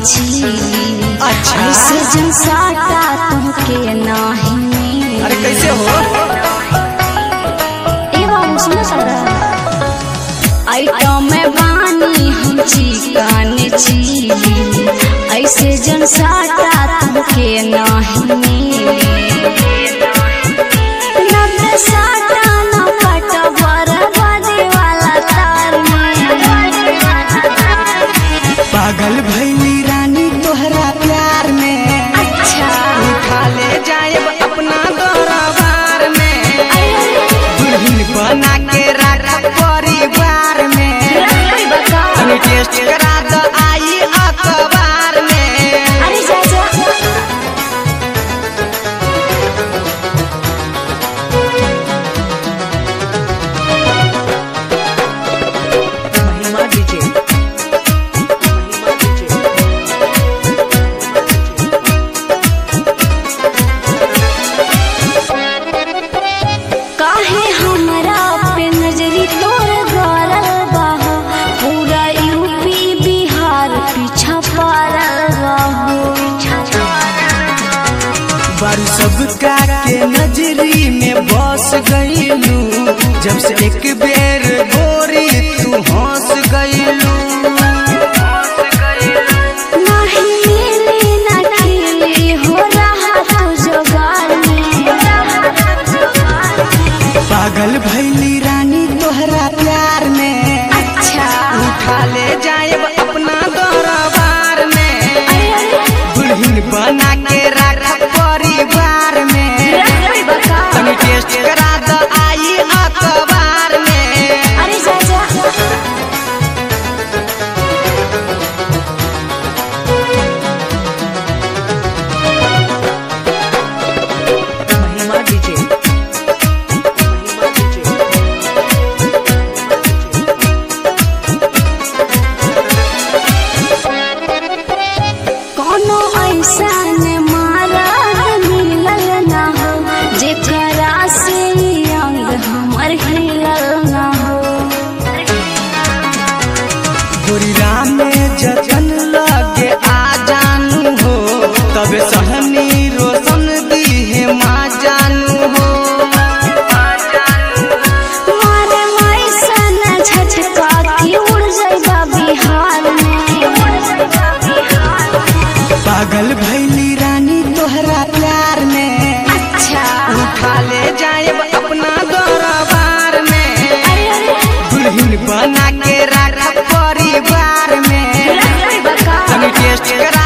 छी अच्छा। ऐसे जन साटा तुमके नाही अरे कैसे हो ए बाबू सुनो सारा आइटम में बानी हम चिकन छी ऐसे जन साटा तुमके नाही नब्बे साटा न पट बर्बादी वाला तार में पागल भैली रानी तोहरा प्यार में अच्छा उठा ले जाए अपना दरबार में दुल्हन बना के रख परिवार में तनी टेस्ट करा दो आई अखबार में अरे जा जा महिमा डीजे महिमा डीजे काहे हमरा पे नजरी तोर गरल बा पूरा यूपी बिहार पीछा पड़ल बा बारू सबका के नजरी में बस गईलू जब से एक बेर गोरी तू हंस गईलू नाही मिली ना खिली हो रहा तू जोगार में पागल भैली रानी तोहरा प्यार में अच्छा उठा ले जाए अपना दरबार में अरे अरे दुल्हन बना के रख परिवार में तनी टेस्ट करा दो आई अखबार में अरे जा जा महिमा डीजे महिमा डीजे कोनो ऐसा ने मारा मिलल ना हो जेकरा से ई अंग हमर हिलल ना हो गोरिया में जतन लगे आ जानू हो तब सहनी रोशन दी है माँ जानू हो मारे मैसा न झटका की उड़ जाइबा बिहार में पागल भैली रानी तोहरा प्यार में अच्छा उठा ले जाए अपना दरबार में अरे अरे दुल्हन बना के रख परिवार में रख बका तनी टेस्ट करा